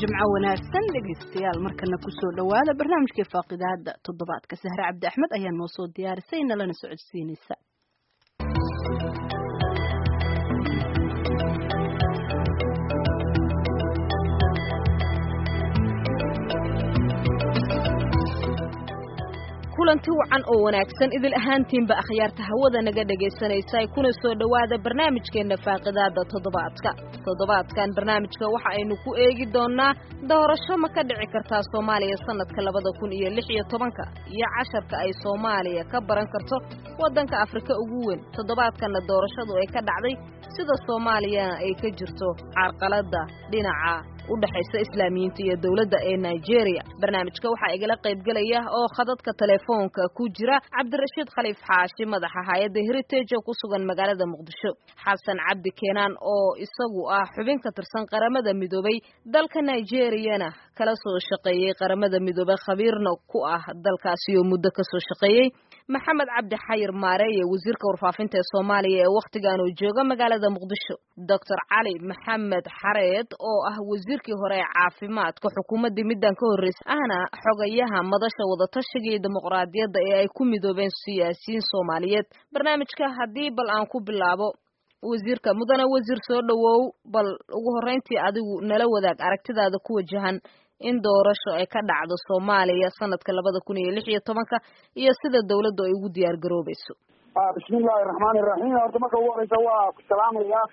jimco wanaagsan dhegaystayaal markana kusoo dhowaada barnaamijkii faaqidaada toddobaadka sahre cabdi axmed ayaa noo soo diyaarisay nalana socodsiinaysa kulanti wacan oo wanaagsan idil ahaantiinba akhyaarta hawada naga dhegaysanaysa ay kuna soo dhowaada barnaamijkeenna faaqidaada toddobaadka toddobaadkan barnaamijka waxa aynu ku eegi doonnaa doorasho ma ka dhici kartaa soomaaliya sannadka labada kun iyo lix iyo tobanka iyo casharka ay soomaaliya ka baran karto waddanka afrika ugu weyn toddobaadkanna doorashadu ay ka dhacday sida soomaaliyana ay ka jirto carqaladda dhinaca u dhexaysa islaamiyiinta iyo dowladda ee nigeria barnaamijka waxaa igala qaybgelaya oo khadadka telefoonka ku jira cabdirashiid khaliif xaashi madaxa hay-adda heritage oo ku sugan magaalada muqdisho xasan cabdi keenaan oo isagu ah xubin ka tirsan qaramada midoobay dalka nigeriyana kala soo shaqeeyey qaramada midoobay khabiirna ku ah dalkaasi oo muddo kasoo shaqeeyey maxamed cabdi xayir maareeye wasiirka warfaafinta ee soomaaliya ee wakhtigan uu jooga magaalada muqdisho doctor cali maxamed xareed oo ah wasiirkii hore ee caafimaadka xukuumaddii middan ka horreysay ahna xogayaha madasha wadatashiga iyo dimuqraadiyadda ee ay ku midoobeen siyaasiyiin soomaaliyeed barnaamijka haddii bal aan ku bilaabo wasiirka mudane wasiir soo dhowow bal ugu horreyntii adigu nala wadaag aragtidaada ku wajahan in doorasho ay ka dhacdo soomaaliya sanadka labada kun iyo lix iyo tobanka iyo sida dawladdu ay ugu diyaar garoobayso bismillahi raxmaani raxiim horta marka ugu horeysa waa ku salaamayaa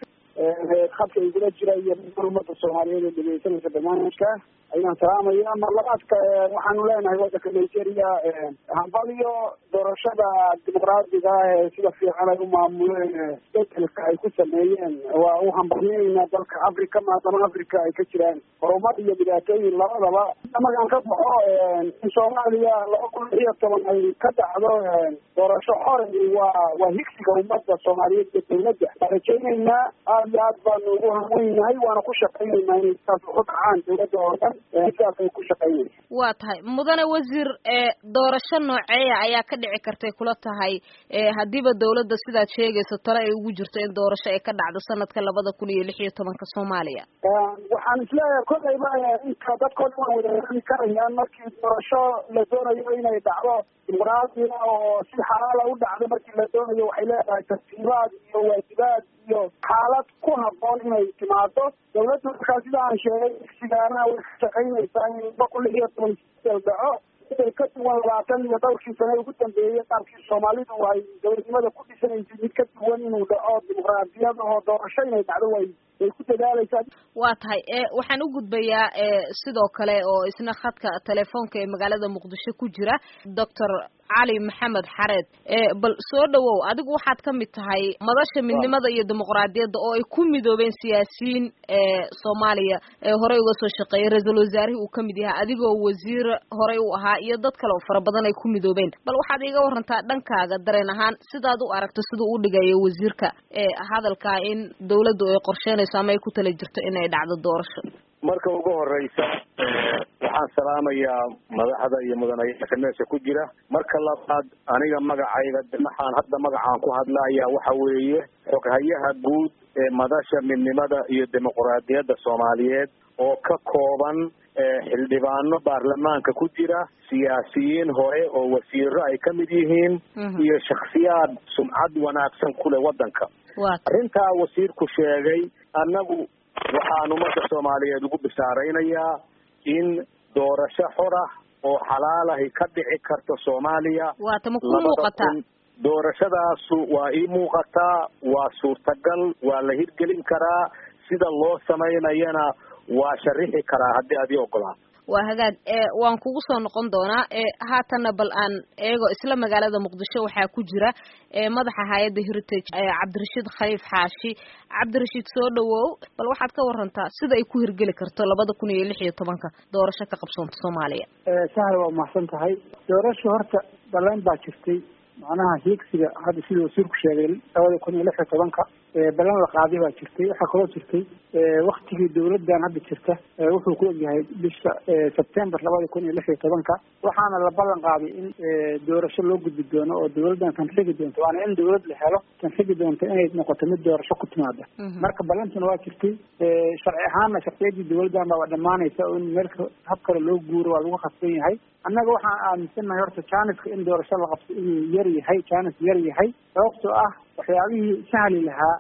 khadka igula jira iyo umada soomaaliyeed ee dhegeysanaysa barnaamijka ayaan salaamaya mar labaadka waxaanu leenahay wadanka nigeria hambaliyo doorashada dimuqraadiga ee sida fiican ay u maamuleen bedelka ay ku sameeyeen waa u hambalyeynaa dalka africa maadaama africa ay ka jiraan horumar iyo dhibaatooyin labadaba markaan ka baxo in soomaaliya laba kun lix iyo toban ay ka dhacdo doorasho xore waa waa higsiga umada soomaaliyeed iyo dawladda waan rajayneynaa aad iyo aad baanu ugu hamweynahay waana ku shaqayneynaa inay saas ugu dhacaan dawladda oo dhan sidaas ay ku shaqaynaysa waa tahay mudane wasiir doorasho nooceeya ayaa ka dhici kartay kula tahay haddiiba dawladda sidaad sheegayso tale ay ugu jirto in doorasho ay ka dhacdo sanadka labada kun iyo lix iyo tobanka soomaaliya waxaan isleeyahay kolayba inta dadkoo dhan waa wada heli karayaan markii doorasho la doonayo inay dhacdo dimuqraadiga oo si xalaala u dhacdo markii la doonayo waxay leedahay tartiibaad iyo waajibaad iyo xaalad ku haboon inay timaado dawladda markaa sida aan sheegay igsigaana way ka shaqaynaysaa in laba kun lix iyo toban bedel dhaco bedel ka duwan labaatan iyo dhowrkii sane ugu dambeeyey qaabkii soomaalidu ay dowladnimada ku dhisanaysay mid ka duwan inuu dhaco dimuqraadiyad oo doorasho inay dhacdo way way ku dadaalaysaa waa tahay waxaan u gudbayaa sidoo kale oo isna khadka telefoonka ee magaalada muqdisho ku jira doctor cali maxamed xareed bal soo dhowow adigu waxaad ka mid tahay madasha midnimada iyo dimuqraadiyadda oo ay ku midoobeen siyaasiyiin soomaaliya ee horey uga soo shaqeeyay ra-iisul wasaarihii uu ka mid yahay adigoo wasiir horey u ahaa iyo dad kale oo fara badan ay ku midoobeen bal waxaad iiga warantaa dhankaaga dareen ahaan sidaad u aragto siduu u dhigayo wasiirka hadalkaa in dawladdu ay qorsheynayso ama ay ku tala jirto inay dhacdo doorasho marka ugu horeysa waxaan salaamayaa madaxda iyo mudanayaasha meesha ku jira marka labaad aniga magacayga waxaan hadda magacaan ku hadlaya waxa weeye xoghayaha guud ee madasha midnimada iyo dimuqraadiyadda soomaaliyeed oo ka kooban xildhibaano baarlamaanka ku jira siyaasiyiin hore oo wasiiro ay ka mid yihiin iyo shaksiyaad sumcad wanaagsan ku leh waddanka arrintaa wasiirku sheegay annagu waxaan ummadda soomaaliyeed ugu bishaaraynayaa in doorasho xor ah oo xalaalahi ka dhici karto soomaaliya waata ma ku muuqataa doorashadaasu waa ii muuqataa waa suurtagal waa la hirgelin karaa sida loo samaynayana waa sharixi karaa haddii aad ii ogolaato waa hagaag waan kugu soo noqon doonaa haatanna bal aan eego isla magaalada muqdisho waxaa ku jira madaxa hay-adda heritage cabdirashiid khaliif xaashi cabdirashiid soo dhowow bal waxaad ka warantaa sida ay ku hirgeli karto labada kun iyo lix iyo tobanka doorasho ka qabsoonta soomaaliya sahal waa mahadsan tahay doorasho horta baleen baa jirtay macnaha hiigsiga hadda sida wasiirku sheegay labada kun iyo lix iyo tobanka ballan la qaaday baa jirtay waxaa kaloo jirtay waktigii dawladdan hadda jirta wuxuu ku egyahay bisha sebtember labada kun iyo lix iyo tobanka waxaana la ballan qaaday in doorasho loo gudbi doono oo dawladdan tanxigi doonto waana in dawlad la helo tanxigi doonto inay noqoto mid doorasho ku timaada marka ballantuna waa jirtay sharci ahaanna sharciyadii dawladdan baa dhamaanaysa oo in meelka hab kale loo guuro waa lagu khasban yahay annaga waxaan aaminsannahay horta janiska in doorasho la qabto inuu yar yahay janis yar yahay sababtoo ah waxyaabihii sahli lahaa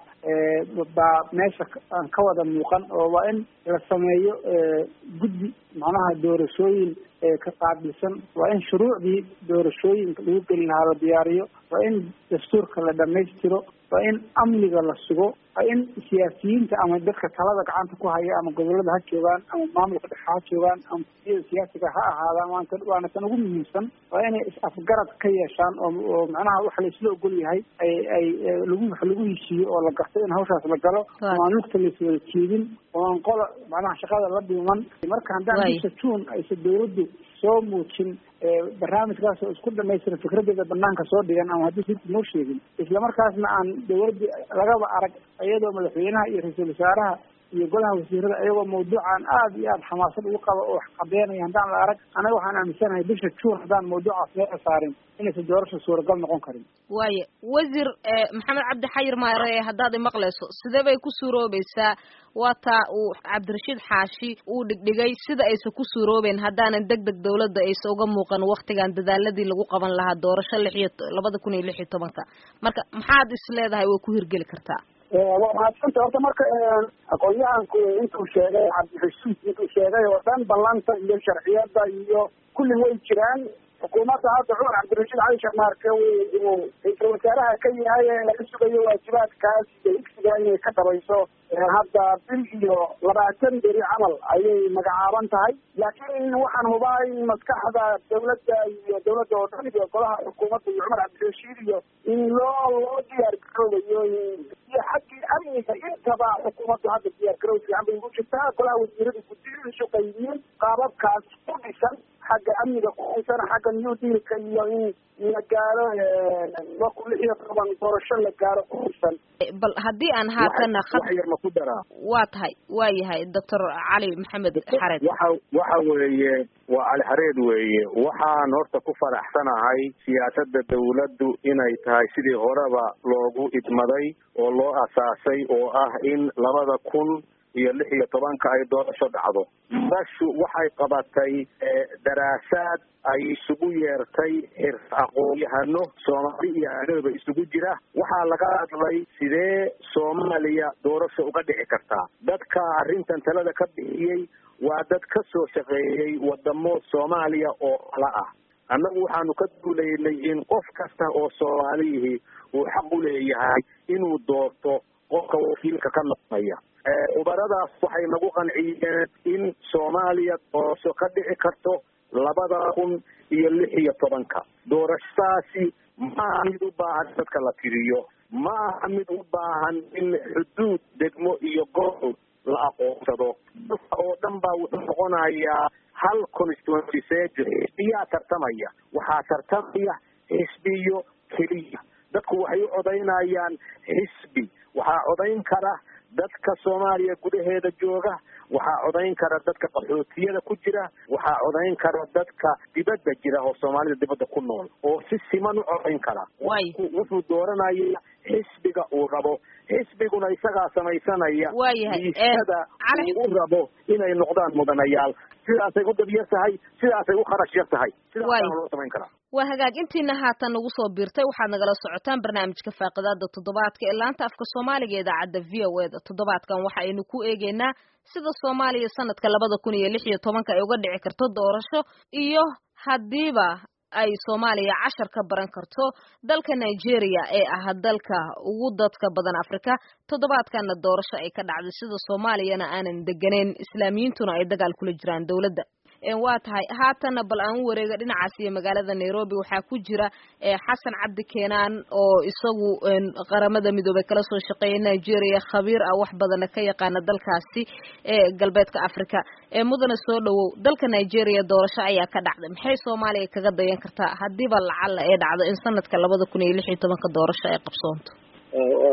baa meesha aan ka wada muuqan oo waa in la sameeyo guddi macnaha doorashooyin ka qaabilsan waa in shuruucdii doorashooyinka lagu geli lahaa la diyaariyo waa in dastuurka la dhamaystiro waa in amniga la sugo waa in siyaasiyiinta ama dadka talada gacanta ku haya ama gobolada ha joogaan ama maamulka dhexe ha joogaan ama siyada siyaasiga ha ahaadaan waanta waana tan ugu muhiimsan waa inay is-afgarad ka yeeshaan oo oo macnaha waxa la isla ogol yahay ay ay lagu wax lagu heshiiyo oo la garto in hawshaas la galo oo aan lugta laiswada jeedin oo aan qola macnaha shaqada la dhiman marka haddaan bisha juun aysa dawladdu soo muujin barnaamijkaas oo isku dhamaystiran fikradeeda banaanka soo dhigan ama haddii rinta noo sheegin islamarkaasna aan dawladda lagaba arag iyadoo madaxweynaha iyo ra-iisul wasaaraha iyo golaha wasiirada iyagoo mawduucan aada iyo aada xamaasad ugu qaba oo wax cadeynaya haddaan la arag anaga waxaan aaminsanahay bisha juun haddaan mawduucaas meeca saarin inaysan doorasha suuragal noqon karin waaye wasiir maxamed cabdi xayir maare haddaad imaqlayso sidee bay ku suuroobaysaa waa taa uu cabdirashiid xaashi uu dhigdhigay sida aysan ku suuroobeen haddaanan deg deg dawladda aysa uga muuqan waktigan dadaaladii lagu qaban lahaa doorasho lix iyo labada kun iyo lix iyo tobanka marka maxaad is leedahay way ku hirgeli kartaa waa mahadsanta horta marka aqoon-yahanku intuu sheegay cabdirashiid intuu sheegay oo dhan ballanta iyo sharciyada iyo kulli way jiraan xukuumadda hadda cumar cabdirashiid cali sheekh maarke uu ra-iisul wasaaraha ka yahay ee laga sugayo waajibaadkaas iyo igsiga inay ka dhabayso hadda bil iyo labaatan beri camal ayay magacaaban tahay laakiin waxaan hubaa in maskaxda dawladda iyo dawladda oo dhan iyo golaha xukuumadda iyo cumar cabdirashiid iyo in loo loo diyaar garoobayo iyo xaggii amniga intaba xukuumaddu hadda diyaar garow fiican bay ugu jirtaa golaha wasiirada guddiyiisu qaybiyeen qaababkaas ku dhisan xagga amniga ku dhisan xagga new dealka iyo in la gaaro laba kun lix iyo toban doorasho la gaaro ku dhisan bal haddii aan haatana wax yar ma ku daraa waa tahay waa yahay doctor cali maxamed xareed waxa waxa weeye waa cali xareed weeye waxaan horta ku faraxsanahay siyaasadda dawladdu inay tahay sidii horeba loogu idmaday oo loo asaasay oo ah in labada kun iyo lix iyo tobanka ay doorasho dhacdo dashu waxay qabatay daraasaad ay isugu yeertay xir aqoon-yahano soomaali iyo aadaba isugu jira waxaa laga hadlay sidee soomaaliya doorasho uga dhici kartaa dadka arrintan talada ka bixiyey waa dad ka soo shaqeeyey wadamo soomaaliya oo kala ah annagu waxaanu ka duulaynay in qof kasta oo soomaaliyihii uu xaq u leeyahay inuu doorto qofka wakiilka ka noqonaya khubaradaas waxay nagu qanciyeen in soomaaliya doorasho ka dhici karto labada kun iyo lix iyo tobanka doorashadaasi ma aha mid u baahan dadka la tiriyo ma aha mid u baahan in xuduud degmo iyo gobol la aqoonsado dalka oo dhan baa wuxuu noqonayaa hal constituency sejo xisbiyaa tartamaya waxaa tartamaya xisbiyo keliya dadku waxay u codaynayaan xisbi waxaa codayn kara dadka soomaaliya gudaheeda jooga waxaa codayn kara dadka qaxootiyada ku jira waxaa codayn kara dadka dibadda jira oo soomaalida dibadda ku nool oo si siman u codayn kara wuxuu dooranaya xisbiga uu rabo xisbiguna isagaa samaysanaya miisada uu rabo inay noqdaan mudanayaal sidaasay u dabyar tahay sidaasay u kharash yar tahay sidaasana loo samayn karaa waa hagaag intiina haatan nagu soo biirtay waxaad nagala socotaan barnaamijka faaqidaada toddobaadka ee laanta afka soomaaliga ee idaacadda v o eda toddobaadkan waxa aynu ku eegeynaa sida soomaaliya sanadka labada kun iyo lix iyo tobanka ay uga dhici karto doorasho iyo haddiiba ay soomaaliya cashar ka baran karto dalka nigeria ee ah dalka ugu dadka badan afrika toddobaadkana doorasho ay ka dhacday sida soomaaliyana aanan deganeyn islaamiyiintuna ay dagaal kula jiraan dowladda waa tahay haatana bal aan u wareega dhinacaas iyo magaalada nairobi waxaa ku jira xasan cabdi keenaan oo isagu qaramada midoobey kala soo shaqeeya nigeria khabiir ah wax badana ka yaqaana dalkaasi ee galbeedka africa mudana soo dhawow dalka nigeria doorasho ayaa ka dhacday maxay soomaaliya kaga dayan kartaa haddiiba lacala ee dhacdo in sanadka labada kun iyo lix iyo tobanka doorasho ay qabsoonto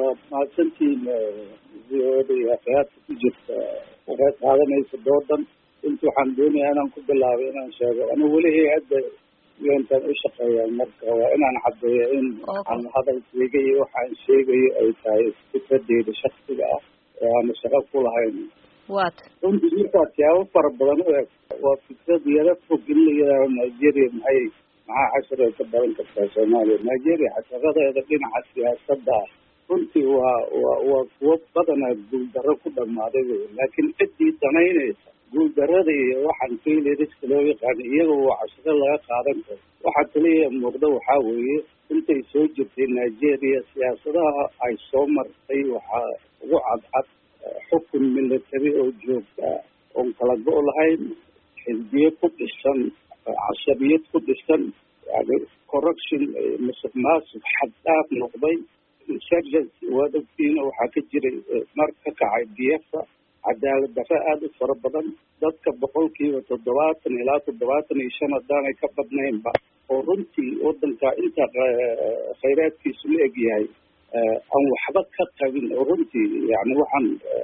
waad mahadsantihiin v o da iyo akhyaarta ku jirta waxay qaadanaysa doodan inta waxaan doonayaa inaan ku bilaabay inaan sheego anigu weli hay-adda untan u shaqeeyaa marka waa inaan caddeeyo in aan hadalkeyga iyo waxaan sheegayo ay tahay fikradeyda shaksiga ah ee aana shaqo ku lahayn wat runtii markaa siyaabo fara badan u eg waa fikrad yaro fog in la yidhaaho nigeria maxay maxaa cashar ay ka baran kartaa soomaaliya nigeria casharadeeda dhinaca siyaasadda ah runtii waa waa waa kuwo badanaa guuldarro ku dhammaaday wey laakiin ciddii danaynaysa guuldarrada iyo waxaan failariska loo yaqaano iyaga waa casharo laga qaadan karo waxaa kaliya muuqda waxaa weeye intay soo jirtay nigeria siyaasadaha ay soo martay waxaa ugu cadcad xukun military oo joogta oon kala go' lahayn xisbiye ku dhisan cashabiyad ku dhisan yani corruption musuq maasuq xad dhaaf noqday insurgency waad ogtiina waxaa ka jiray mar ka kacay biyafa cadaalad darre aada u fara badan dadka boqolkiiba toddobaatan ilaa toddobaatan iyo shan haddaanay ka badnaynba oo runtii wadanka inta khayraadkiisu la egyahay aan waxba ka qabin oo runtii yani waxaan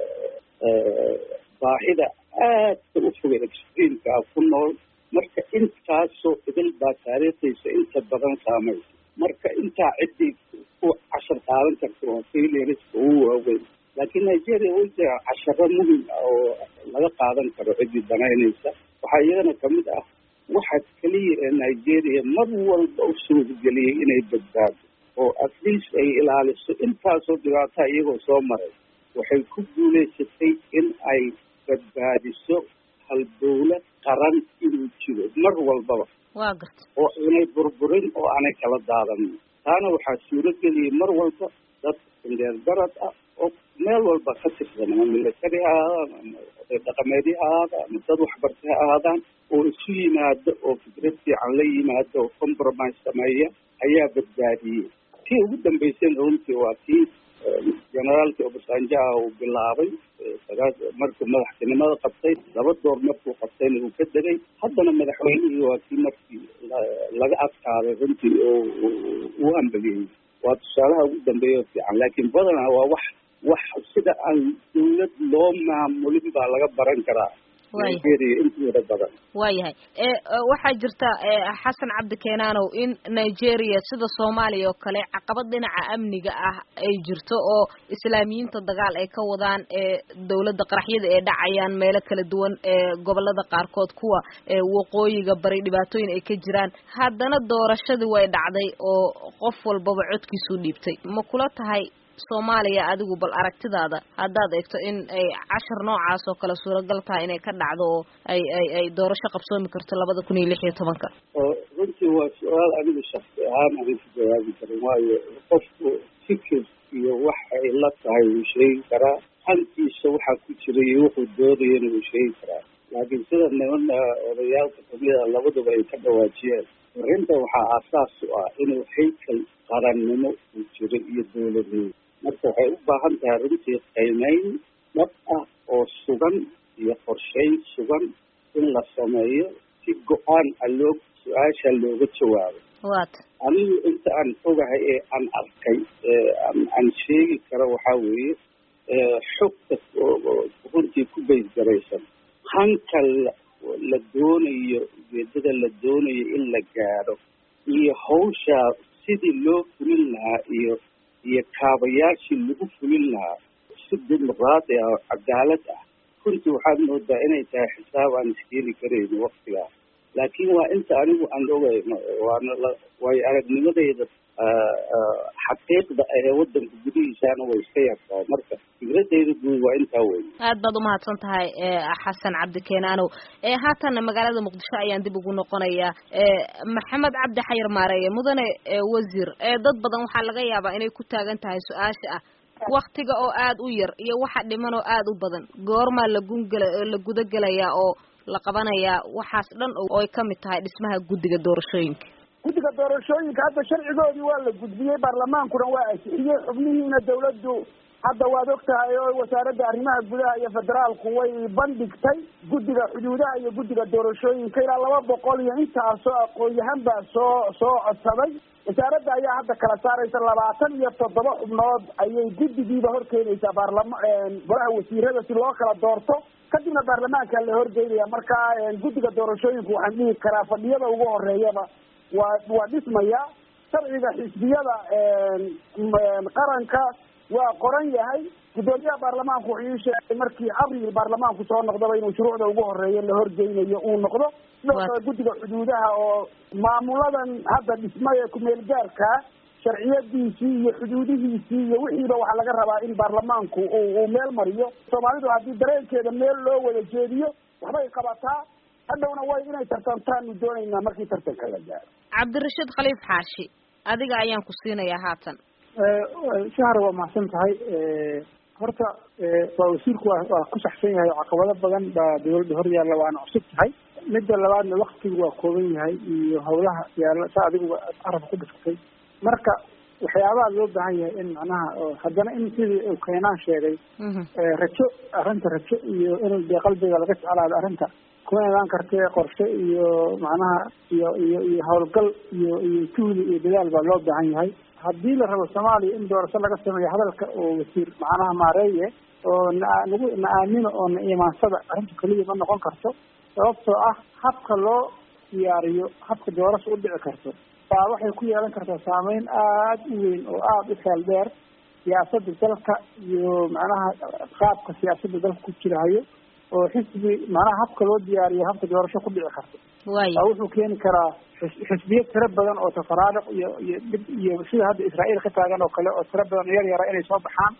baahida aadka u fogay extreamka ah ku nool marka intaasoo idil baa taariikhdiisa inta badan saamaysa marka intaa ciddii ku cashar qaadan karta waa failariska ugu waaweyn laakiin nigeria way jira casharo muhim ah oo laga qaadan karo ciddii danaynaysa waxaa iyadana kamid ah waxa keliya ee nigeria mar walba u suurageliyey inay badbaado oo at least ay ilaaliso intaasoo dhibaataa iyagoo soo maray waxay ku guulaysatay in ay badbaadiso halbowle qaran inuu jiro mar walbaba waa garta oo aanay burburin oo aanay kala daadanin taana waxaa suurageliyay mar walba dad indheer darad ah oo meel walba ka tirsan ama military ha ahaadaan ama oday dhaqameedyo ha ahaadaan ama dad waxbartay ha ahaadaan oo isu yimaado oo fikrad fiican la yimaado oo compromise sameeya ayaa badbaadiyey tii ugu dambeysayna runtii waa tii generaalkii obasanjo ah uu bilaabay markuu madaxtinimada qabtay laba door markuu qabtayna uu ka degay haddana madaxweynihii waa kii markii laga adkaaday runtii oo uu ambageyey waa tusaalaha ugu dambeeya oo fiican laakiin badanaa waa wax wax sida aan dawlad loo maamulin baa laga baran karaa nigeria intooda badan waayahay waxaa jirta xasan cabdi keenaanow in nigeria sida soomaaliya oo kale caqabad dhinaca amniga ah ay jirto oo islaamiyiinta dagaal ay ka wadaan dawladda qaraxyada ay dhacayaan meelo kala duwan gobolada qaarkood kuwa waqooyiga bari dhibaatooyin ay ka jiraan haddana doorashadii way dhacday oo qof walbaba codkiisuu dhiibtay ma kula tahay soomaaliya adigu bal aragtidaada haddaad eegto in ay cashar noocaas oo kale suuragal tahay inay ka dhacdo oo ay ay ay doorasho qabsoomi karto labada kun iyo lix iyo tobanka runtii waa su-aal anigu shaksi ahaan aanan ku jawaabi karin waayo qofku fikir iyo wax ay la tahay wuu sheegi karaa hankiisa waxaa ku jira iyo wuxuu doodayana wuu sheegi karaa laakiin sida niman odayaalka kamida labaduba ay ka dhawaajiyeen arrinta waxaa aasaas u ah inuu haykal qarannimo uu jiro iyo dowladnimo marka waxay u baahan tahay runtii qiimeyn dhab ah oo sugan iyo qorsheyn sugan in la sameeyo si go-aan a loo su-aasha looga jawaabo wat anigu inta aan ogahay ee aan arkay aan sheegi karo waxaa weeye xogta runtii ku baysgaraysan hanka la doonayo ujeedada la doonayo in la gaadho iyo hawsha sidii loo fulin lahaa iyo iyo kaabayaashii lagu fulin lahaa si dimuqraadi ah oo cadaalad ah runtii waxaad moodaa inay tahay xisaab aan iskeeni karayno waktigaa laakiin waa inta anigu aan ogay waana waayo aragnimadeyda xaqiiqda ahee wadanka gudihiisaana way iska yartaa marka fikradeyda guud waa intaa wey aad baad umahadsan tahay xasan cabdi keenaanow haatan magaalada muqdisho ayaan dib ugu noqonayaa maxamed cabdi xayar maareeye mudane wasiir dad badan waxaa laga yaabaa inay ku taagan tahay su-aasha ah waktiga oo aada u yar iyo waxa dhiman oo aada u badan goormaa lagungela la gudagelayaa oo la qabanayaa waxaas dhan oo ay kamid tahay dhismaha guddiga doorashooyinka guddiga doorashooyinka hadda sharcigoodii waa la gudbiyey baarlamaankuna waa ansixiyey xubnihiina dawladdu hadda waad og tahay oo wasaaradda arrimaha gudaha iyo federaalku way bandhigtay guddiga xuduudaha iyo guddiga doorashooyinka ilaa laba boqol iyo intaasoo aqoon-yahan baa soo soo codsaday wasaaradda ayaa hadda kala saaraysa labaatan iyo toddoba xubnood ayay guddigiiba horkeenaysaa baarlama golaha wasiirada si loo kala doorto kadibna baarlamaanka la horgeynaya marka guddiga doorashooyinku waxaan dhihi karaa fadhiyada ugu horeeyaba waa waa dhismaya sharciga xisbiyada qaranka waa qoran yahay guddoomiyaha baarlamaanku wuxuu ii sheegay markii abril baarlamaanku soo noqdaba inuu shuruucda ugu horeeya la horgeynayo uu noqdo sidoo kale guddiga xuduudaha oo maamuladan hadda dhismay ee kumeel gaarka sharciyadiisii iyo xuduudihiisii iyo wixiiba waxaa laga rabaa in baarlamaanku uu meel mariyo soomaalidu haddii dareenkeeda meel loo wada jeediyo waxbay qabataa hadhowna way inay tartantaanu doonaynaa markii tartanka la gaaro cabdirashiid khaliif xaashi adiga ayaan ku siinayaa haatan shahar waa mahadsan tahay horta waa wasiirku waa waa ku saxsan yahay caqabado badan baa dawladda hor yaalla waana cusub tahay midda labaadna waktigu waa kooban yahay iyo hawlaha yaalla saa adigu arabka ku dhiftay marka waxyaabaha loo baahan yahay in macnaha haddana in sidii uu keenaan sheegay rajo arrinta rajo iyo in dee qalbiga laga jeclaado arrinta kuma imaan kartee qorshe iyo macnaha iyo iyo iyo howlgal iyo iyo juhdi iyo dadaal baa loo baahan yahay haddii la rabo soomaaliya in doorasho laga sameeyo hadalka oo wasiir macnaha maareeye oo na nagu na aamino oo na imaansada arrinta keliya ma noqon karto sababtoo ah habka loo diyaariyo habka doorasho u dhici karto baa waxay ku yeelan kartaa saameyn aada u weyn oo aada u xeel dheer siyaasadda dalka iyo macnaha qaabka siyaasadda dalka ku jirahayo oo xisbi macnaha habka loo diyaariyo habka doorasho ku dhici karto waa wuxuu keeni karaa xisbiyo tiro badan oo tafaraaruq iyo iyo dhib iyo sida hadda israa'iil ka taagan oo kale oo tiro badan yar yara inay soo baxaan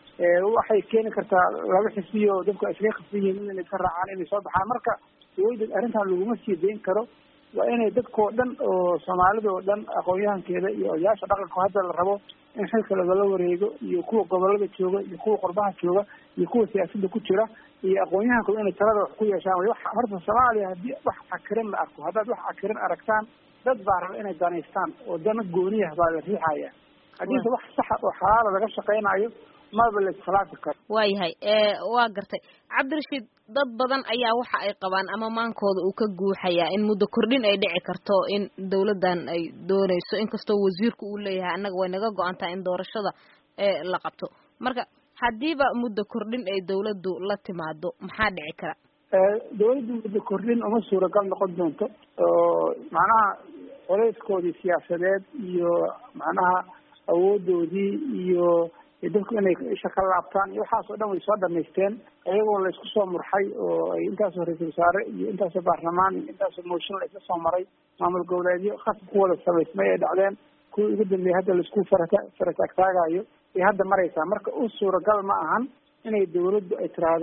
waxay keeni kartaa laba xisbiyo dadku ay iskaga khasban yihiin inay iska raacaan inay soo baxaan marka dawladda arrintan laguma sii dayn karo waa inay dadkao dhan oo soomaalida oo dhan aqoon-yahankeeda iyo odayaasha dhaqanka hadda la rabo in xilka lagala wareego iyo kuwa gobolada jooga iyo kuwa qurbaha jooga iyo kuwa siyaasadda ku jira iyo aqoon-yahanku inay talada wax ku yeeshaan way wax horta soomaaliya haddii wax cakirin la arko haddaad wax cakirin aragtaan dad baa raba inay danaystaan oo dana gooniyah baa la riixaya haddiise wax saxa oo xalaala laga shaqaynayo maba la iskhilaafi karo waayahay waa gartay cabdirashiid dad badan ayaa waxa ay qabaan ama maankooda uu ka guuxayaa in muddo kordhin ay dhici karto in dawladdan ay doonayso inkastoo wasiirku uu leeyahay annaga way naga go-an tahay in doorashada la qabto marka haddiiba muddo kordhin ay dawladdu la timaado maxaa dhici kara dawladdu muddo kordhin uma suuragal noqon doonto oo macnaha coleyskoodii siyaasadeed iyo macnaha awoodoodii iyo dadku inay isha ka laabtaan iyo waxaas oo dhan way soo dhamaysteen iyagoo la isku soo murxay oo ay intaasoo ra-iisul wasaare iyo intaasoo baarlamaan iyo intaasoo mooshin la isla soo maray maamul goboleedyo khasab ku wada samaysmay ay dhacdeen kuwii ugu dambeeyay hadda laisku farata farataagtaagayo ay hadda maraysaa marka u suuragal ma ahan inay dawladdu ay tiraahdo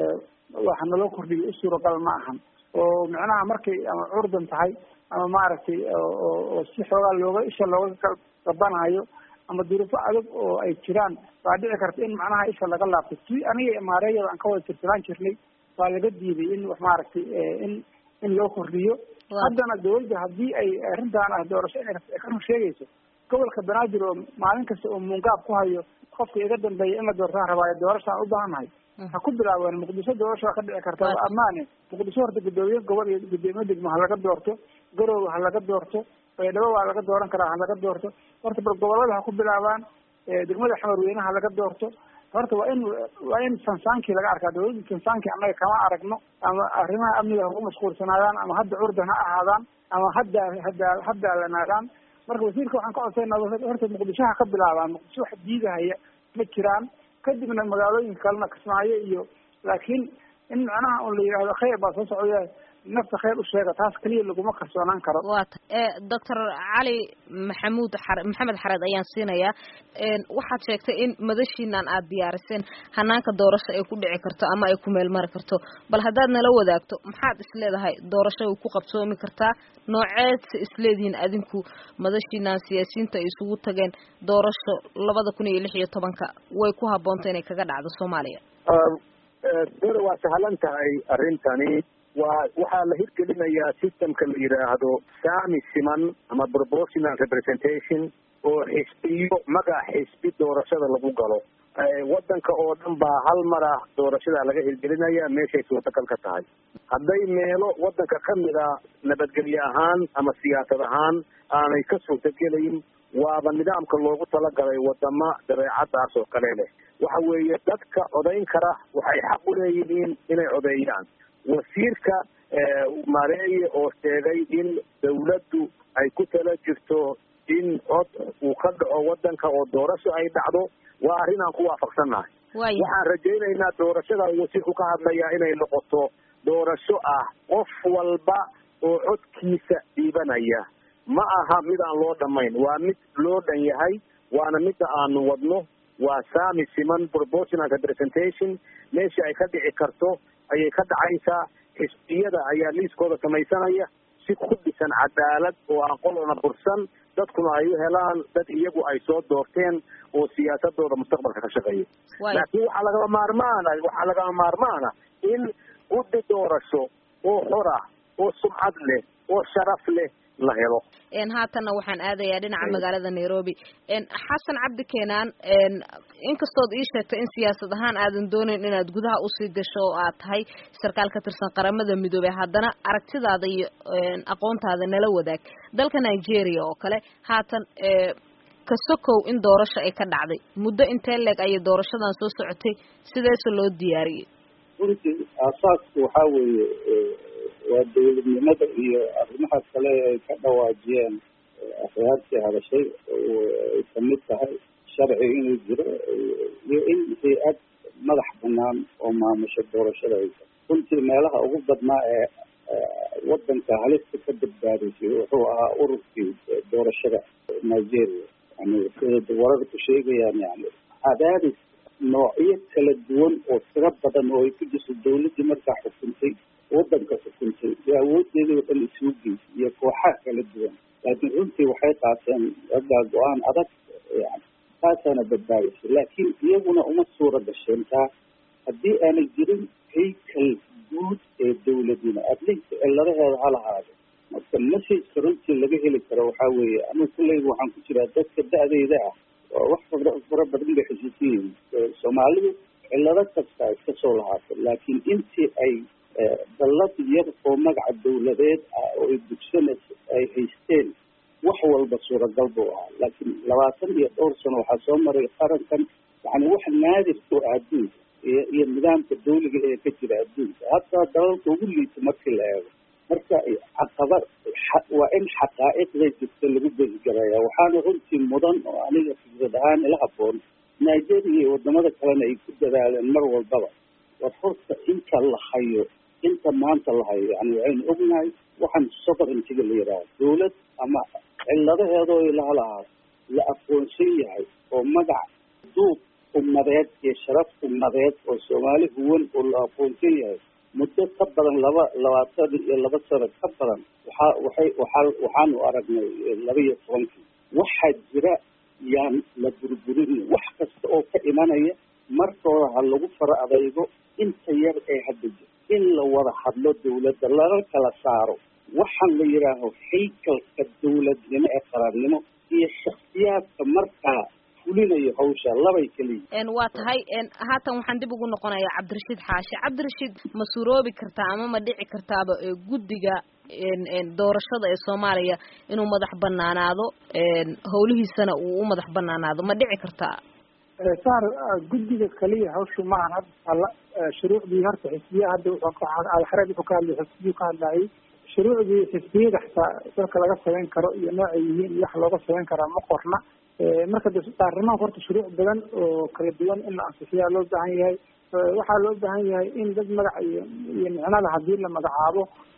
waxa naloo kordhiyo u suuragal ma ahan oo macnaha markay ama curdan tahay ama maaragtay oo si xoogaa looga isha looga gabanayo ama duruufo adag oo ay jiraan waa dhici karta in macnaha isha laga laabto si aniga maareeyada aan ka wada tirtiraan jirnay waa laga diiday in wax maaragtay in in loo kordhiyo haddana dawladda haddii ay arrintaan ah doorasho inay ka run sheegayso gobolka banaadir oo maalin kasta oo muungaab ku hayo qofka iga dambeeya in la doortaan rabaayo doorashaan u baahannahay ha ku bilaabeen muqdisho doorasho waa ka dhici karta waa ammaane muqdisho horta guddoomiye gobol iyo guddoomiye degmo ha laga doorto garoowe ha laga doorto baydhabo waa laga dooran karaa ha laga doorto horta bal gobolada ha ku bilaabaan degmada xamarweyne ha laga doorto horta waa in waa in sansaankii laga arkaa dawladda sansaankii annaga kama aragno ama arrimaha amniga haku mashquulsanaadaan ama hadda curdan ha ahaadaan ama hadda hadda haddaalanaadaan marka wasiirka waxaan ka codsaynaa horta muqdisho ha ka bilaabaan muqdisho wax diidahaya ma jiraan kadibna magaalooyinka kalena kismaayo iyo laakiin in macnaha un la yidhaahdo khayr baa soo socda nafta khayr u sheega taas keliya laguma kalsoonaan karo waa ta doctor cali maxamuud xar maxamed xareed ayaan siinayaa waxaad sheegtay in madashiinan aad diyaariseen hanaanka doorasho ay ku dhici karto ama ay ku meel mari karto bal haddaad nala wadaagto maxaad isleedahay doorasho way ku qabsoomi kartaa nooceedse isleedihiin adinku madashiinan siyaasiyiinta ay isugu tageen doorasho labada kun iyo lix iyo tobanka way ku habboonta inay kaga dhacdo soomaaliya dada waa sahlan tahay arrintani waa waxaa la hirgelinayaa systemka la yidhaahdo saami siman ama proportional representation oo xisbiyo magac xisbi doorashada lagu galo wadanka oo dhan baa hal mar ah doorashada laga hirgelinaya meeshay suurtagal ka tahay hadday meelo wadanka kamid a nabadgelye ahaan ama siyaasad ahaan aanay ka suurtagelayn waaba nidaamka loogu talagalay wadama dabeecadaas oo kale leh waxa weeye dadka codayn kara waxay xaq u leeyihiin inay codeeyaan wasiirka mareeye oo sheegay in dawladdu ay ku tala jirto in cod uu ka dhaco wadanka oo doorasho ay dhacdo waa arrin aan ku waafaqsannahay waxaan rajaynaynaa doorashada wasiirku ka hadlayaa inay noqoto doorasho ah qof walba oo codkiisa dhiibanaya ma aha mid aan loo dhamayn waa mid loo dhan yahay waana midda aanu wadno waa saami siman proportional representation meesha ay ka dhici karto ayay ka dhacaysaa xisbiyada ayaa liiskooda samaysanaya si ku dhisan cadaalad oo aan qolona bursan dadkuna ay u helaan dad iyagu ay soo doorteen oo siyaasadooda mustaqbalka ka shaqeeya laakiin waxaa lagama maarmaana waxaa lagama maarmaana in guddi doorasho oo xor ah oo sumcad leh oo sharaf leh la helo haatanna waxaan aadayaa dhinaca magaalada nairobi xasan cabdi keenaan inkastood ii sheegtay in siyaasad ahaan aadan doonayn inaad gudaha usii gasho oo aad tahay sarkaal ka tirsan qaramada midoobey haddana aragtidaada iyo aqoontaada nala wadaag dalka nigeria oo kale haatan kasokow in doorasho ay ka dhacday muddo intee leeg ayay doorashadan soo socotay sideese loo diyaariyey runtii aasaasku waxaa weeye waa dawladnimada iyo arrimaha kale ay ka dhawaajiyeen akhyaartii hadashay ay kamid tahay sharci inuu jiro iyo in hay-ad madax banaan oo maamusho doorashada ay tahay runtii meelaha ugu badnaa ee wadanka halista ka badbaadisay wuxuu ahaa ururkii doorashada nigeria yani sida warar ku sheegayaan yani cadaadis noocyo kala duwan oo tiro badan oo ay ku jirto dawladdii markaa xukuntay wadanka xukuntay iyo awoodeedii oo dhan isugu geysay iyo kooxaha kala duwan laakiin runtii waxay qaateen raggaa go-aan adag yani taasaana badbaadisay laakiin iyaguna uma suura gasheen taa haddii aanay jirin haykal guud ee dawladnimo atleast ciladaheeda ha lahaado marka messageka runtii laga heli karo waxaa weeye anigu kulleyga waxaan ku jiraa dadka da-deyda ah oo wax fara badan bay xusuusan yihiin soomaalidu cilado kasta iska soo lahaatay laakiin intii ay dallad yar oo magaca dawladeed ah oo ay dugsanaysa ay haysteen wax walba suuragal buu ahaa laakiin labaatan iyo dhowr sano waxaa soo maray qarankan yani wax naadirka oo adduunka iyo iyo nidaamka dawliga ee ka jira adduunka hataa dalalka ugu liita markii la eego marka caqaba waa in xaqaa'iqda jirta lagu besigaraya waxaana runtii mudan oo aniga fikrad ahaan ila haboon nigeria iyo wadamada kalena ay ku dadaaleen mar walbaba war horta inta la hayo inta maanta la hayo yani waxaynu ognahay waxaan sovereigntiga la yidhaaha dawlad ama ciladaheedoo ilaha lahaa la aqoonsan yahay oo magac duub ummadeed iyo sharaf ummadeed oo soomaali huwan oo la aqoonsan yahay muddo ka badan laba labaatan iyo laba sano ka badan waxaa waxay waxaa waxaanu aragnay laba iyo tobankii waxaa jira yaan la burburin wax kasta oo ka imanaya markooda ha lagu fara adaygo inta yar ee hadda jir in la wada hadlo dawladda lala kala saaro waxaan la yidhaaho haykalka dawladnimo ee qarannimo iyo shaksiyaadka markaa fulinayo hawsha labay keliya waa tahay haatan waxaan dib ugu noqonayaa cabdirashiid xaashi cabdirashiid ma suuroobi kartaa ama ma dhici kartaaba guddiga doorashada ee soomaaliya inuu madax banaanaado howlihiisana uu u madax banaanaado ma dhici kartaa saar guddiga kaliya hawshu maahan hadda alla shuruucdii horta xisbiya hadda alxareed wuxuu ka hadlay xisbiyu ka hadlayay shuruucdii xisbiyada xataa dalka laga samayn karo iyo noocay yihiin iyo wax looga samayn karaa ma qorna marka de baarlamaanka horta shuruuc badan oo kala duwan in la ansixiyaa loo baahan yahay waxaa loo baahan yahay in dad magac iyo iyo micnada hadii la magacaabo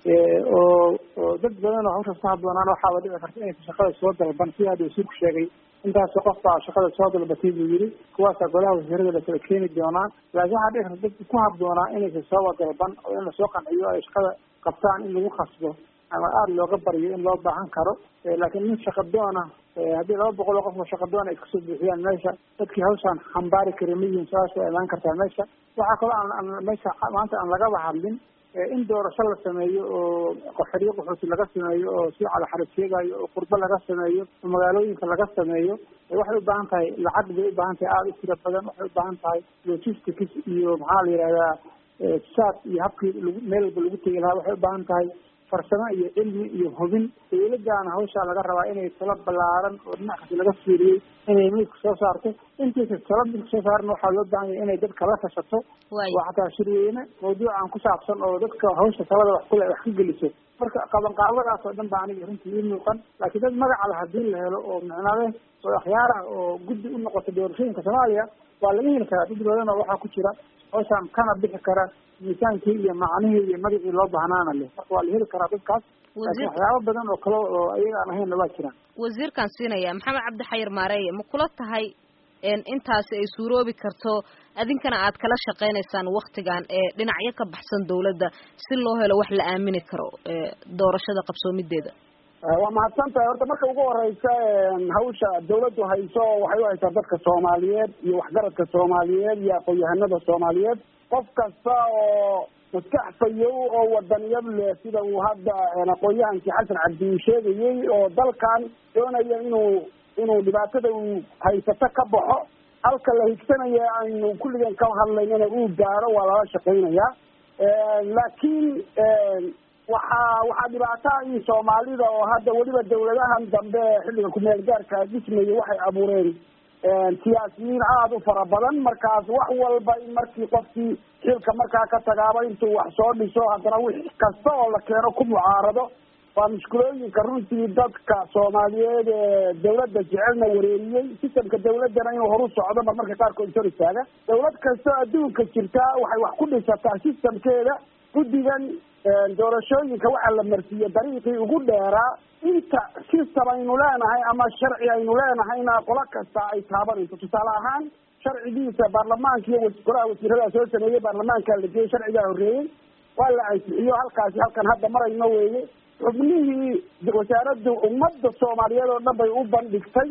oo oo dad badan oo hawshaas ku habboonaan waxaaba dhici karta inaysa shaqada soo dalban sida hadda wasiirku sheegay intaasoo qof baa shaqada soo dalbatay buu yiri kuwaasaa golaha wasiirada la kala keeni doonaa laakiin waxaa dhici karta dadka ku habboonaa inaysa sooba dalban oo in lasoo qanciyo ay shaqada qabtaan in lagu khasbo ama aada looga baryo in loo baahan karo laakiin nin shaqadoona haddii laba boqol oo qof oo shaqadoon ay kasoo buuxiyaan meesha dadkii hawshaan xambaari kari ma yihiin su-aasha waa imaan kartaa meesha waxaa kaloo aan aan meesha maanta aan lagaba hadlin in doorasho la sameeyo oo qaxariyo qaxooti laga sameeyo oo si calaxarad sheegayo oo qurbo laga sameeyo oo magaalooyinka laga sameeyo waxay u baahan tahay lacag bay u baahan tahay aada u tiro badan waxay u baahan tahay logistics iyo maxaa la yihahdaa saad iyo habkii lagu meel walba lagu tegi lahaa waxay u baahan tahay farsamo iyo cilmi iyo hubin dawladdaana hawshaa laga rabaa inay talo ballaaran oo dhinac kasta laga fiiriyey inay midka soo saarto intiisa talo midka soo saaran waxaa loo baahan yahay inay dadka la tashato oo xataa shirweyne mawduucan ku saabsan oo dadka hawsha talada wax kule wax ka geliso marka qabanqaabadaas oo dhan baa aniga runtii ii muuqan laakiin dad magaca la hadii la helo oo micnade oo akhyaara oo guddi u noqota doorashooyinka soomaaliya waa laga heli karaa dad badan oo waxaa ku jira hawshaan kana bixi kara miisaankii iyo macnihii iyo magacii loo bahnaana leh marka waa la heli karaa dadkaas laakiin waxyaabo badan oo kale oo ayaga aan ahaynna waa jiraan wasiirkaan siinaya maxamed cabdi xayir maareeye ma kula tahay intaasi ay suuroobi karto adinkana aad kala shaqaynaysaan waktigan ee dhinacyo ka baxsan dawladda si loo helo wax la aamini karo doorashada qabsoomideeda waa mahadsan tahay horta marka ugu horeysa hawsha dawladdu hayso waxay u haysaa dadka soomaaliyeed iyo waxgaradka soomaaliyeed iyo aqoon-yahanada soomaaliyeed qof kasta oo maskax fayow oo wadaniyad leh sida uu hadda aqoon-yahankii xasan cabdi uu sheegayey oo dalkan doonaya inuu inuu dhibaatada uu haysato ka baxo halka la higsanaya aynu kulligan ka hadlaynana uu gaaro waa lala shaqaynayaa laakiin waxaa waxaa dhibaataha in soomaalida oo hadda weliba dawladahan dambe xilliga kumeel gaarka dhismaya waxay abuureen siyaasiyiin aada u fara badan markaas wax walba in markii qofkii xilka markaa ka tagaaba intuu wax soo dhiso haddana wix kasta oo la keeno ku mucaarado waa mushkulooyinka runtii dadka soomaaliyeed ee dawladda jecelna wareeriyey sistamka dawladdana inuu horu socdo mar marka qaarkood sor istaaga dawlad kastoo adduunka jirta waxay wax ku dhisataa sistamkeeda guddigan doorashooyinka waxaa la marsiiyey dariiqii ugu dheeraa inta system aynu leenahay ama sharci aynu leenahayna qolo kasta ay taabanayso tusaale ahaan sharcigiisa baarlamaanka iyo golaha wasiirada soo sameeyey baarlamaanka la geeyey sharcigaa horreeyey waa la ansixiyo halkaasi halkan hadda marayno weeye xubnihii wasaaradda ummadda soomaaliyeed oo dhan bay u bandhigtay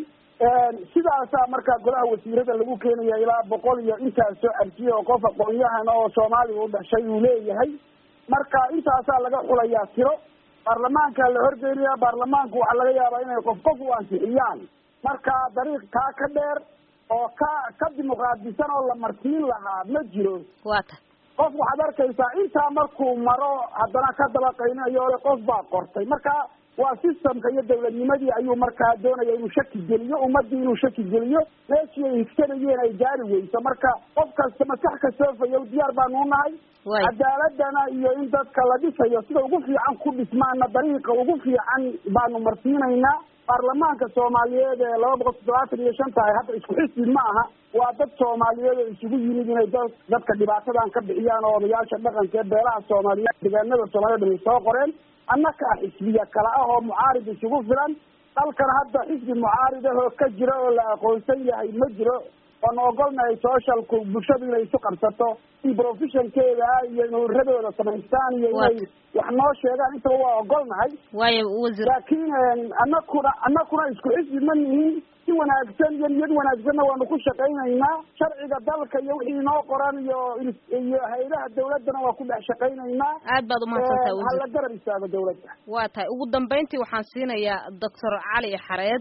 sidaasaa markaa golaha wasiirada lagu keenaya ilaa boqol iyo intaas soo arjiye oo qof aqoon-yahan oo soomaaliya u dhashay uu leeyahay marka intaasaa laga xulayaa tiro baarlamaanka la horgeynaya baarlamaanku waxaa laga yaabaa inay qof qof u ansixiyaan marka dariiq kaa ka dheer oo ka ka dimuqraadisan oo la martiin lahaa ma jiro wata qof waxaad arkaysaa intaa markuu maro haddana ka dabaqaynayo ole qof baa qortay marka waa systemka iyo dawladnimadii ayuu markaa doonaya inuu shaki geliyo ummadii inuu shaki geliyo meeshii ay higsanayeen ay gaari weyso marka qof kasta maskax kastoo fayow diyaar baanu unahay cadaaladana iyo in dadka la dhisayo sida ugu fiican ku dhismaana dariiqa ugu fiican baanu marsiinaynaa baarlamaanka soomaaliyeed ee laba boqol toddobaatan iyo shan tahay hadda isku xisbi ma aha waa dad soomaaliyeed oo isugu yimid inay da dadka dhibaatadan ka bixiyaan oo odayaasha dhaqanka ee beelaha soomaaliyeed deegaanada soomaaliyed ay soo qoreen annaka xisbiya kale ah oo mucaarid isugu filan dalkan hadda xisbi mucaarid ah oo ka jira oo la aqoonsan yahay ma jiro oon ogolnahay socialku bulshadu inay isu qabsato in professionkeeda iyo nuuradooda samaystaan iyo inay wax noo sheegaan intaba waa ogolnahay waayo wasiir laakiin anakuna anakuna isku xisbi ma nihin si wanaagsan iyo niyad wanaagsanna waanu ku shaqaynaynaa sharciga dalka iyo wixii inoo qoran iyo iyo hay-adaha dawladdana waa ku dhex shaqaynaynaa aad baad umahadsantaha wasiir hala garab istaago dawladda waa tahay ugu dambeyntii waxaan siinayaa doctor cali xareed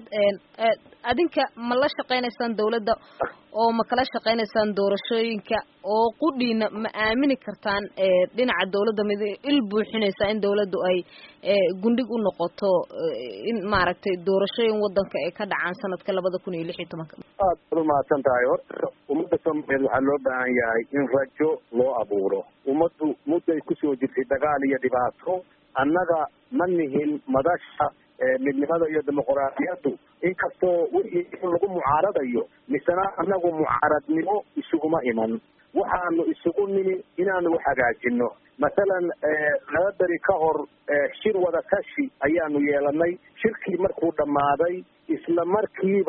adinka ma la shaqaynaysaan dawladda oo ma kala shaqaynaysaan doorashooyinka oo qudhiina ma aamini kartaan dhinaca dawladda mid il buuxinaysaa in dawladdu ay gundhig u noqoto in maaragtay doorashooyin wadanka ay ka dhacaan sanadka labada kun iyo lix iyo tobanka aad baad umahadsan tahay horta ummadda soomaaliyeed waxaa loo baahan yahay in rajo loo abuuro ummaddu mudday kusoo jirtay dagaal iyo dhibaato annaga ma nihin madasha midnimada iyo dimuqraadiyaddu inkastoo wixii in lagu mucaaradayo misena annagu mucaaradnimo isuguma iman waxaanu isugu nimi inaanu wax hagaajino masalan laba beri ka hor shir wada tashi ayaanu yeelanay shirkii markuu dhammaaday isla markiiba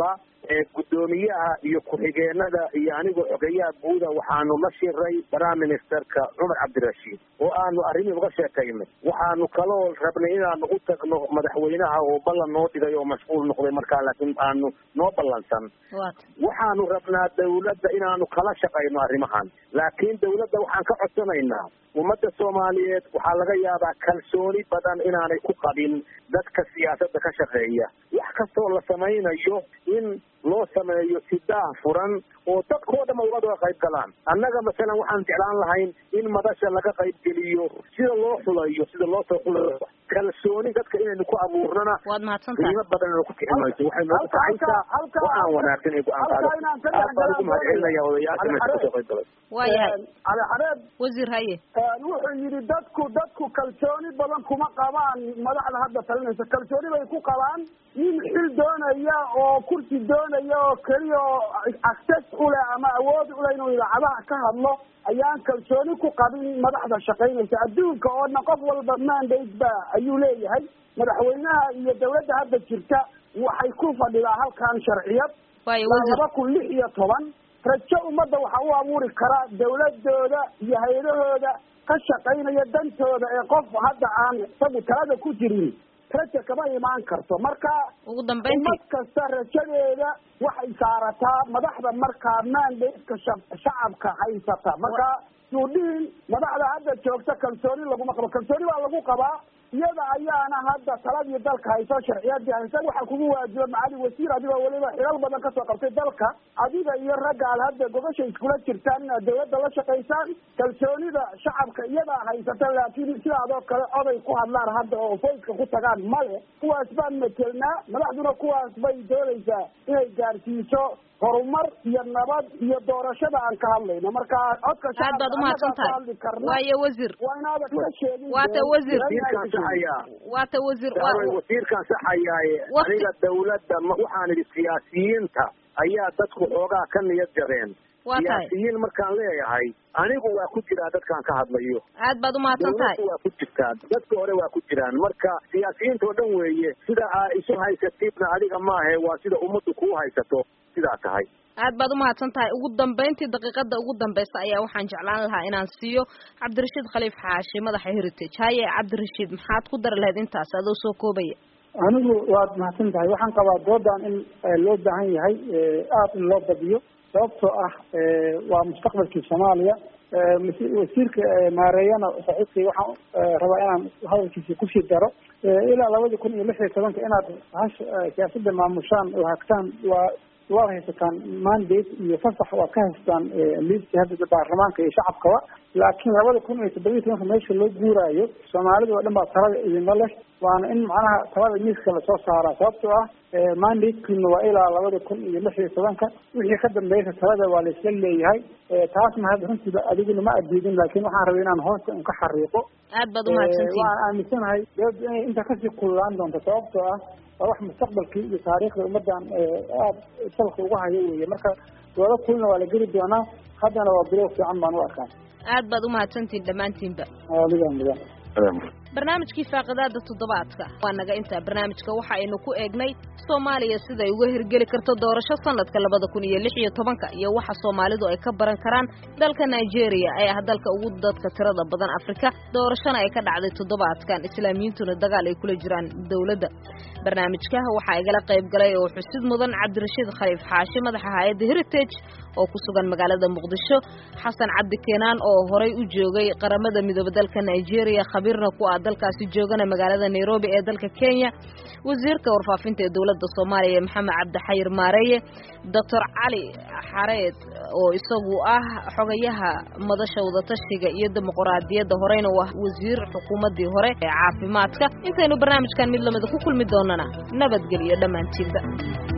guddoomiyaha iyo ku-xigeenada iyo anigoo xogeyaha guuda waxaanu la shiray prime ministerka cumar cabdirashiid oo aanu arrimihii uga sheekaynay waxaanu kaloo rabnay inaanu u tagno madaxweynaha oo ballan noo dhigay oo mashquul noqday markaa laakiin aanu noo ballansan waxaanu rabnaa dawladda inaanu kala shaqayno arrimahan laakiin dawladda waxaan ka codsanaynaa ummadda soomaaliyeed waxaa laga yaabaa kalsooni badan inaanay ku qabin dadka siyaasadda ka shaqeeya wax kastoo la samaynayo in loo sameeyo si daah furan oo dadkoo dhan uga qayb galaan annaga masalan waxaan jeclaan lahayn in madasha laga qayb geliyo sida loo xulayo sida loo soo xulayo kalsooni dadka inaynu ku abuurnana waad mahadsantahay qiimo badan inuu ku kiximayso waxay noogu kacaysaa go-aan wanaagsan ee go-aan qaado aad baan ugu mahadcelinaya odayaasha meesha kasoo qayb galay waayahay caleexareed wasiir haye wuxuu yidhi dadku dadku kalsooni badan kuma qabaan madaxda hadda talinaysa kalsooni bay ku qabaan nin xil doonaya oo kursi doonaya oo keliya oo access uleh ama awood uleh inuu idaacadaha ka hadlo ayaan kalsooni ku qabin madaxda shaqaynaysa adduunka oo dhan qof walba mandate ba ayuu leeyahay madaxweynaha iyo dawladda hadda jirta waxay ku fadhidaa halkan sharciyad waayo waa wasiir laba kun lix iyo toban rajo ummadda waxaa u abuuri kara dawladooda iyo hay-adahooda ka shaqaynaya dantooda ee qof hadda aan isagu talada ku jirin raja kama imaan karto marka ugu dambeyntii ummad kasta rajadeeda waxay saarataa madaxda markaa mandatka shacabka haysata marka suudhiin madaxda hadda joogta kalsooni laguma qabo kalsooni baa lagu qabaa iyada ayaana hadda taladii dalka hayso sharciyadii haysa waxaa kugu waajiba macali wasiir adigoo weliba xilal badan kasoo qabtay dalka adiga iyo ragga aad hadda gobasha iskula jirtaan inaad dawladda la shaqaysaan kalsoonida shacabka iyadaa haysata laakiin sidaadoo kale oday ku hadlaan hadda oo foyska ku tagaan male kuwaas baan metelnaa madaxduna kuwaas bay doonaysaa inay gaarsiiso horumar iyo nabad iyo doorashada aan ka hadlayno marka codka aad baad umahadsan tahay hadli karna waayo wasiir waa inaadan ka sheegin waata wasiir wasiirkaan saxayaa waata wasiir daaway wasiirkaan saxayaaye Waqti- aniga dawladda ma- waxaan idhi siyaasiyiinta ayaa dadku xoogaa ka niyad jabeen waa tahay siyaasiyiin markaan leeyahay anigu waa ku jiraa dadkaan ka hadlayo aad baad umahadsan tahay dawladdu waa ku jirtaa dadka hore waa ku jiraan marka siyaasiyiinta oo dhan weeye sida aa isu haysatidna adiga maahe waa sida ummaddu kuu haysato sidaa tahay aad baad umahadsan tahay ugu dambeyntii daqiiqada ugu dambeysa ayaa waxaan jeclaan lahaa inaan siiyo cabdirashiid khaliif xaashi madaxa heritage haye cabdirashiid maxaad ku dari lahayd intaas adoo soo koobaya anigu waad mahadsan tahay waxaan qabaa doodan in eh, loo baahan yahay eh, aada in loo badiyo sababtoo ah eh, waa mustaqbalkii soomaaliya eh, mas- wasiirka eh, maareeyana saaxiibkay waxaan eh, rabaa inaan hadalkiisa kusii daro Eh, ilaa labadii kun iyo lix iyo tobanka inaad hash eh, siyaasadda maamushaan oo hagtaan waa waad haysataan mandate iyo fasax waad ka haystaan liiska hadda baarlamaanka iyo shacabkaba laakiin labada kun iyo toddobiyi tobanka meesha loo guuraayo soomaalida oo dhan baa talada idinla leh waana in macnaha talada miiska lasoo saaraa sababtoo ah mandatekiina waa ilaa labada kun iyo lix iyo tobanka wixii ka dambeeysa talada waa laisla leeyahay Eh, taasna hadda runtiiba adiguna ma adiidin laakiin waxaan rabay inaan hoosta un ka xariiqo aad baad umahadsantihin waan aaminsanahay dawladda inay inta kasii kullaan doonto sababtoo ah waa wax mustaqbalkii iyo taariikhda ummadan aada salka uga hayo weeye marka doodo kulna waa la geli doonaa haddana waa bilow fiican baan u arkaa aad baad umahadsantihin dhammaantiinba mudan mudan barnaamijkii faaqidaada toddobaadka waa naga intaa barnaamijka waxa aynu ku eegnay soomaaliya siday uga hirgeli karto doorasho sanadka labada kun iyo lix iyo tobanka iyo waxa soomaalidu ay ka baran karaan dalka nigeria ee ah dalka ugu dadka tirada badan afrika doorashona ay ka dhacday toddobaadkan islaamiyiintuna dagaal ay kula jiraan dowladda barnaamijka waxaa igala qayb galay oo xusid mudan cabdirashiid khaliif xaashi madaxa hay-adda heritage oo ku sugan magaalada muqdisho xasan cabdi keenaan oo horay u joogay qaramada midoobe dalka nigeria khabiirna ku ah dalkaasi joogana magaalada nairobi ee dalka kenya wasiirka warfaafinta ee dowladda soomaaliya maxamed cabdixayir maareeye doctor cali xareed oo isagu ah xogayaha madasha wadatashiga iyo dimuquraadiyadda horeyna waa wasiir xukuumaddii hore ee caafimaadka intaynu barnaamijkan mid lamida ku kulmi doonana nabadgeliyo dhammaantiinba